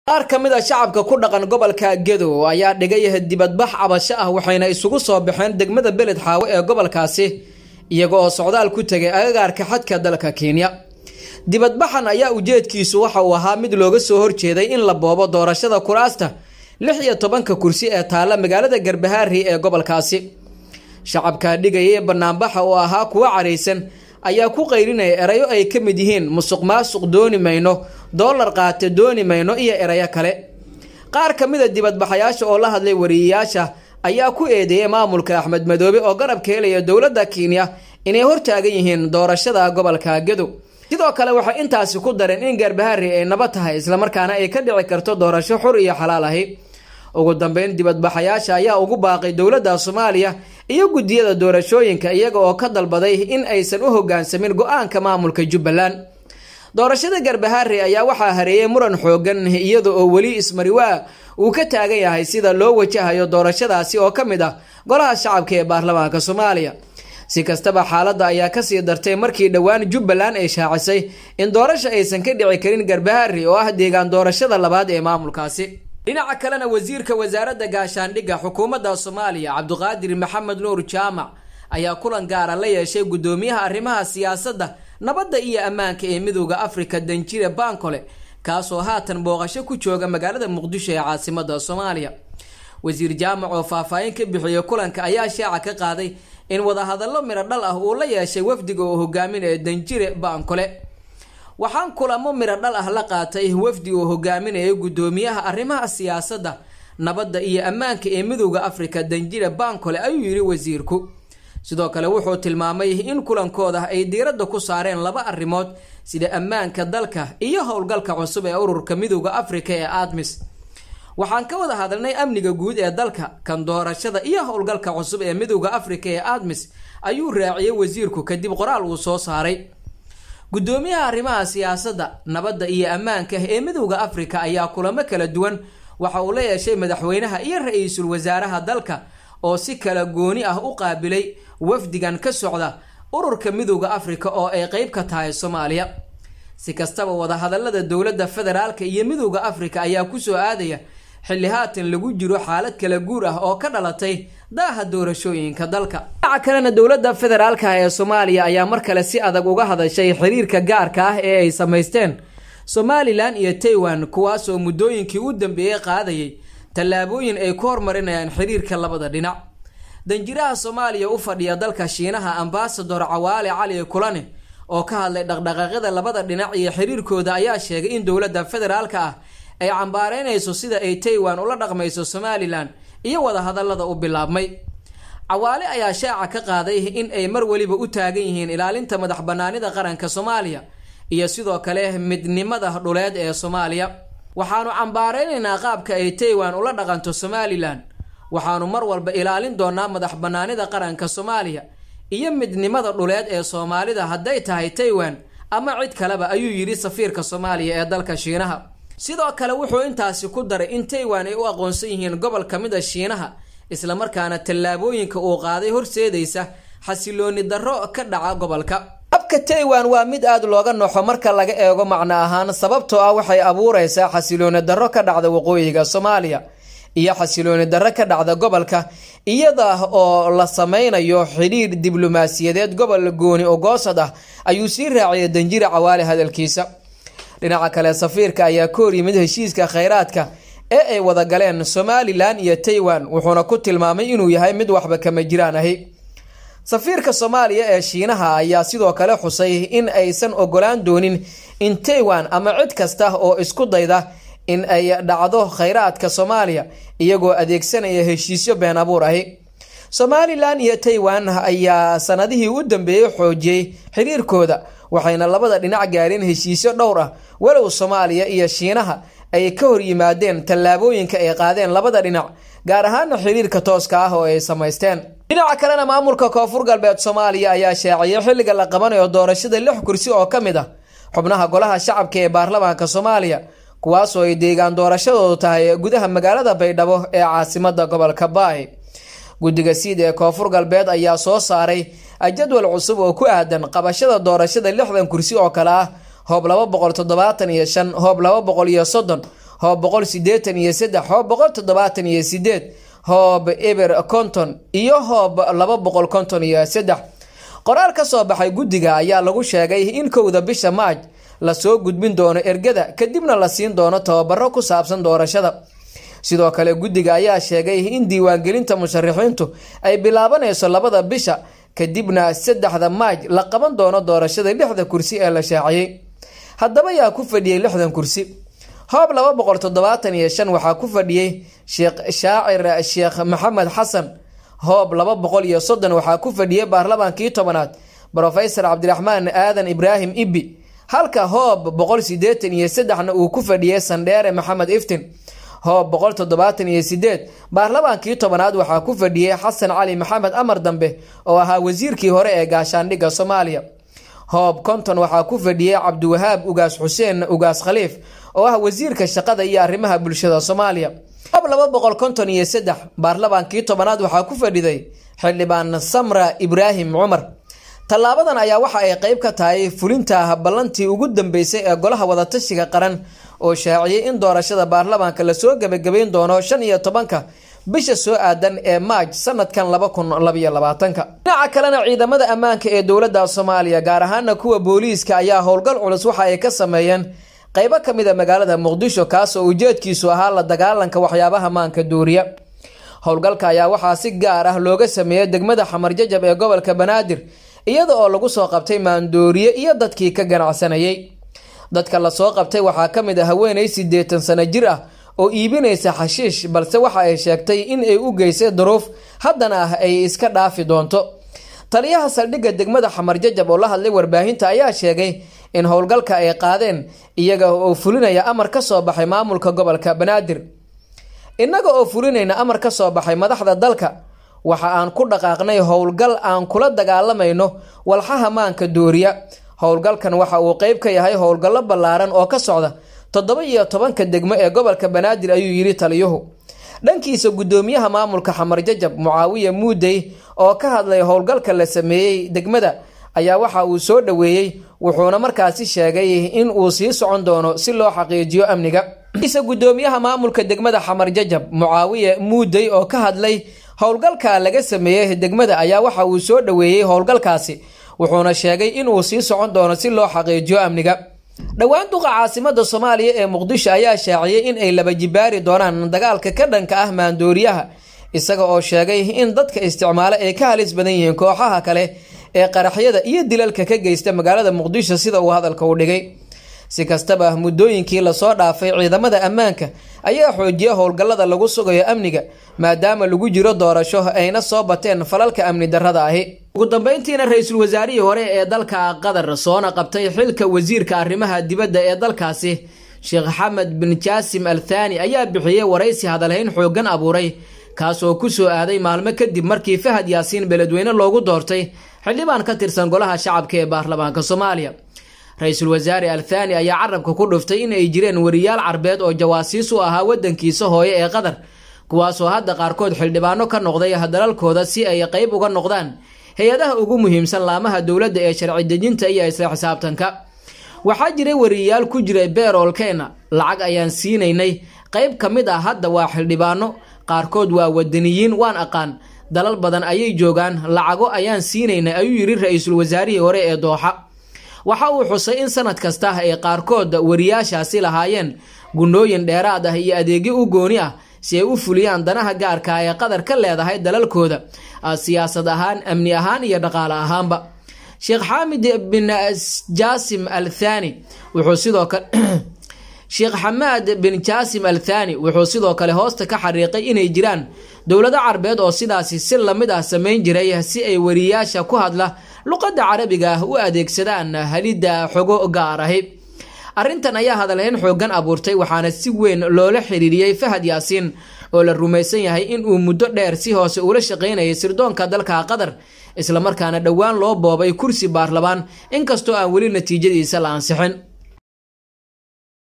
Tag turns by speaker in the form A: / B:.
A: qaar ka mid a shacabka ku dhaqan gobolka gedo ayaa dhigay dibadbax cabasho ah waxayna isugu soo baxeen degmada beled xaawo ee gobolkaasi iyaga oo socdaal ku tegay agagaarka xadka dalka kenya dibadbaxan ayaa ujeedkiisu waxa uu ahaa mid looga soo horjeeday in la boobo doorashada kuraasta lix iyo tobanka kursi ee taalla magaalada garbahaari ee gobolkaasi shacabka dhigaya ee banaanbaxa oo ahaa kuwo caraysan ayaa ku qaylinaya erayo ay ka mid yihiin musuq maasuq dooni mayno doolar qaate dooni mayno iyo erayo kale qaar ka mid a dibadbaxayaasha oo la hadlay wariyeyaasha ayaa ku eedeeyay maamulka axmed madoobe oo garabka helaya dowladda kenya inay hortaagan yihiin doorashada gobolka gedo sidoo kale waxay intaasi ku dareen in garbahaari ay nabad tahay islamarkaana ay ka dhici karto doorasho xur iyo xalaal ahi ugu dambeyn dibadbaxayaasha ayaa ugu baaqay dowladda soomaaliya iyo guddiyada doorashooyinka iyaga oo ka dalbaday in aysan u hogaansamin go-aanka maamulka jubbaland doorashada garbahaari ayaa waxaa hareeyay muran xoogan iyada oo weli ismariwaa uu ka taagan yahay sida loo wajahayo doorashadaasi oo ka mid ah golaha shacabka ee baarlamaanka soomaaliya si kastaba xaaladda ayaa kasii dartay markii dhowaan jubbaland ay shaacisay in doorasho aysan ka dhici karin garbahaari oo ah deegaan doorashada labaad ee maamulkaasi dhinaca kalena wasiirka wasaaradda gaashaandhigga xukuumadda soomaaliya cabduqaadir maxamed nuur jaamac ayaa kulan gaara la yeeshay guddoomiyaha arrimaha siyaasadda nabadda iyo ammaanka ee midooda afrika danjire bankole kaasoo haatan booqasho ku jooga magaalada muqdisho ee caasimada soomaaliya wasiir jaamac oo faahfaahin ka bixiyey kulanka ayaa shaaca ka qaaday in wadahadallo midho dhal ah uu la yeeshay wafdiga oo hogaaminaya danjire bankole waxaan kulamo midho dhal ah la qaatay wafdi uu hogaaminayay guddoomiyaha arrimaha siyaasadda nabadda iyo ammaanka ee midooda afrika danjire bankole ayuu yidhi wasiirku sidoo kale wuxuu tilmaamay in kulankooda ay diiradda ku saareen laba arrimood sida ammaanka dalka iyo howlgalka cusub ee ururka midooda afrika ee admis waxaan ka wada hadalnay amniga guud ee dalka kan doorashada iyo howlgalka cusub ee midooda afrika ee admis ayuu raaciyey wasiirku kadib qoraal uu soo saaray guddoomiyaha arrimaha siyaasadda nabadda iyo ammaanka ee midooda afrika ayaa kulamo kala duwan waxa uu la yeeshay madaxweynaha iyo ra-iisul wasaaraha dalka oo si kala gooni ah u qaabilay wafdigan ka socda ururka midooda afrika oo ay qeyb ka tahay soomaaliya si kastaba wadahadalada dowladda federaalka iyo midooda afrika ayaa kusoo aadaya xilli haatan lagu jiro xaalad kala guur ah oo ka dhalatay daaha doorashooyinka dalka dhinaca kalena dowladda federaalka ee soomaaliya ayaa mar kale si adag uga hadashay xiriirka gaarka ah ee ay samaysteen somalilan iyo taiwan kuwaasoo muddooyinkii u dambeeyey qaadayay tallaabooyin ay ku hormarinayaan xiriirka labada dhinac danjiraha soomaaliya u fadhiya dalka shiinaha ambasador cawaale cali kulane oo ka hadlay dhaqdhaqaaqyada labada dhinac iyo xiriirkooda ayaa sheegay in dowladda federaalka ah ay cambaareynayso sida ay taiwan ula dhaqmayso somalilan iyo wadahadalada u bilaabmay cawaale ayaa shaaca ka qaaday in ay mar weliba u taagan yihiin ilaalinta madax banaanida qaranka soomaaliya iyo sidoo kale midnimada dhuleed ee soomaaliya waxaanu cambaareynayna qaabka ay taiwan ula dhaqanto somalilan waxaanu mar walba ilaalin doonaa madax banaanida qaranka soomaaliya iyo midnimada dhuleed ee soomaalida hadday tahay taiwan ama cid kaleba ayuu yidhi safiirka soomaaliya ee dalka shiinaha sidoo kale wuxuu intaasi ku daray in taiwan ay u aqoonsan yihiin gobol ka mid a shiinaha islamarkaana tallaabooyinka uu qaaday horseedaysa xasilooni darro ka dhaca gobolka habka taiwan waa mid aada looga noxo marka laga eego macno ahaan sababtoo ah waxay abuureysaa xasilooni darro ka dhacda waqooyiga soomaaliya iyo xasilooni darro ka dhacda gobolka iyada oo la sameynayo xidhiir diblomaasiyadeed gobol gooni ogoosad ah ayuu sii raaciyay danjire cawaale hadalkiisa dhinaca kale safiirka ayaa ka hor yimid heshiiska kheyraadka ee ay wada galeen somalilan iyo taiwan wuxuuna ku tilmaamay inuu yahay mid waxba kama jiraan ahi safiirka soomaaliya ee shiinaha ayaa sidoo kale xusay in aysan ogolaan doonin in taiwan ama cid kasta oo isku dayda in ay dhacdo kheyraadka soomaaliya iyagoo adeegsanaya heshiisyo been abuur ahi somalilan iyo taiwan ayaa sanadihii u dambeeyey xoojiyey xiriirkooda waxayna labada dhinac gaareen heshiisyo dhowr ah walow soomaaliya iyo shiinaha ay ka hor yimaadeen tallaabooyinka ay qaadeen labada dhinac gaar ahaana xiriirka tooska ah oo ay samaysteen dhinaca kalena maamulka koonfur galbeed soomaaliya ayaa shaaciyay xilliga la qabanayo doorashada lix kursi oo ka mid ah xubnaha golaha shacabka ee baarlamaanka soomaaliya kuwaasoo ay deegaan doorashadoodu tahay gudaha magaalada baydhabo ee caasimada gobolka baay guddiga siid ee koonfur galbeed ayaa soo saaray jadwal cusub oo ku aadan qabashada doorashada lixdan kursi oo kale ah hoob laba boqol toddobaatan iyo shan hoob laba boqol iyo soddon hoob boqol sideetan iyo saddex hoob boqol toddobaatan iyo sideed hoob eber konton iyo hoob laba boqol konton iyo saddex qoraal ka soo baxay guddiga ayaa lagu sheegay in kowda bisha maaj lasoo gudbin doono ergada kadibna la siin doono tababaro ku saabsan doorashada sidoo kale guddiga ayaa sheegay in diiwaangelinta musharaxiintu ay bilaabanayso labada bisha kadibna saddexda maaj la qaban doono doorashada lixda kursi ee la shaaciyey haddaba yaa ku fadhiyey lixdan kursi hoob laba boqol toddobaatan iyo shan waxaa ku fadhiyey sheekh shaacir sheekh maxamed xasan hoob laba boqol iyo soddon waxaa ku fadhiyey baarlamaankii tobanaad brofesor cabdiraxmaan aadan ibraahim ibi halka hoob boqol sideetan iyo saddexna uu ku fadhiyey sandheere maxamed iftin hoob boqol toddobaatan iyo sideed baarlamaankii tobanaad waxaa ku fadhiyey xasan cali maxamed amar dambe oo ahaa wasiirkii hore ee gaashaandhigga soomaaliya hoob konton waxaa ku fadhiyey cabdiwahaab ugaas xuseen ugaas khaliif oo ah wasiirka shaqada iyo arrimaha bulshada soomaaliya hoob laba boqol konton iyo saddex baarlamaankii tobanaad waxaa ku fadhiday xildhibaan samra ibraahim cumar tallaabadan ayaa waxa ay qeyb ka tahay fulinta ballantii ugu dambeysay ee golaha wadatashiga qaran oo shaaciyey in doorashada baarlamaanka lasoo gebagabayn doono shan iyo tobanka bisha soo aadan ee maaj sanadkan laba kun labayo labaatanka dhinaca kalena ciidamada ammaanka ee dowladda soomaaliya gaar ahaana kuwa booliiska ayaa howlgal culus waxa ay ka sameeyeen qeybo ka mid a magaalada muqdisho kaas oo ujeedkiisu ahaa la dagaalanka waxyaabaha maanka duuriya howlgalka ayaa waxaa si gaar ah looga sameeyey degmada xamarjajab ee gobolka banaadir iyada oo lagu soo qabtay maandooriye iyo dadkii ka ganacsanayay dadka lasoo qabtay waxaa ka mid a haweenay siddeetan sano jir ah oo iibinaysa xashiish balse waxa ay sheegtay in ay u geysay duruuf haddana ah ay iska dhaafi doonto taliyaha saldhigga degmada xamarjajab oo la hadlay warbaahinta ayaa sheegay in howlgalka ay qaadeen iyaga oo fulinaya amar ka soo baxay maamulka gobolka banaadir innaga oo fulinayna amar ka soo baxay madaxda dalka waxa aan ku dhaqaaqnay howlgal aan kula dagaalamayno walxaha maanka dooriya howlgalkan waxa uu qeyb ka yahay howlgallo ballaaran oo ka socda toddoba iyo tobanka degmo ee gobolka banaadir ayuu yidhi taliyuhu dhankiisa guddoomiyaha maamulka xamarjajab mucaawiya muudey oo ka hadlay howlgalka la sameeyey degmada ayaa waxa uu soo dhoweeyey wuxuuna markaasi sheegay in uu sii socon doono si loo xaqiijiyo amniga isa guddoomiyaha maamulka degmada xamarjajab mucaawiya muudey oo ka hadlay howlgalka laga sameeyey degmada ayaa waxa uu soo dhoweeyey howlgalkaasi wuxuuna sheegay inuu sii socon doono si loo xaqiijiyo amniga dhowaan duqa caasimada soomaaliya ee muqdisho ayaa shaaciyey in ay laba jibaari doonaan dagaalka ka dhanka ah maandooriyaha isaga oo sheegay in dadka isticmaalo ay ka halis badan yihiin kooxaha kale ee qaraxyada iyo dilalka ka geysta magaalada muqdisho sida uu hadalka u dhigay si kastaba muddooyinkii lasoo dhaafay ciidamada ammaanka ayaa xoojiya howlgallada lagu sugayo amniga maadaama lagu jiro doorasho ayna soo bateen falalka amni darrada ahi ugu dambeyntiina ra-iisul wasaarihii hore ee dalka qatar soona qabtay xilka wasiirka arrimaha dibadda ee dalkaasi sheekh xamed bin jaasim al thani ayaa bixiyey waraysi hadalhayn xooggan abuuray kaasoo ku soo aaday maalmo kadib markii fahad yaasiin beledweyne loogu doortay xildhibaan ka tirsan golaha shacabka ee baarlamaanka soomaaliya ra-iisul wasaare al thani ayaa carabka ku dhuftay in ay jireen wariyaal carbeed oo jawaasiis u ahaa waddankiisa hooye ee qatar kuwaasoo hadda qaarkood xildhibaano ka noqday dalalkooda si ay qeyb uga noqdaan hay-adaha ugu muhiimsan laamaha dowladda ee sharci dejinta iyo isla xisaabtanka waxaa jiray wariyayaal ku jiray beeroolkeena lacag ayaan siinaynay qeyb ka mid ah hadda waa xildhibaano qaarkood waa wadaniyiin waan aqaan dalal badan ayay joogaan lacago ayaan siinaynay ayuu yidhi ra-iisul wasaarihii hore ee dooxa waxa uu xusay in sanad kasta ay qaarkood wariyaashaasi lahaayeen gunooyin dheeraad ah iyo adeegyo u gooni ah si ay u fuliyaan danaha gaarka ah ee qatar ka leedahay dalalkooda siyaasad ahaan amni ahaan iyo dhaqaale ahaanba sheekh xaamid bin jaasim al thani wuxuu sidoo kale sheekh xamaad bin jaasim al thani wuxuu sidoo kale hoosta ka xariiqay inay jiraan dowlado carbeed oo sidaasi si lamid ah samayn jiray si ay wariyaasha ku hadla luqadda carabiga ah u adeegsadaan halidda xogo gaar ahi arrintan ayaa hadalhayn xooggan abuurtay waxaana si weyn loola xiriiriyey fahad yaasiin oo la rumaysan yahay in uu muddo dheer si hoose ula shaqaynayay sirdoonka dalka qatar islamarkaana dhowaan loo boobay kursi baarlamaan inkastoo aan weli natiijadiisa la ansixin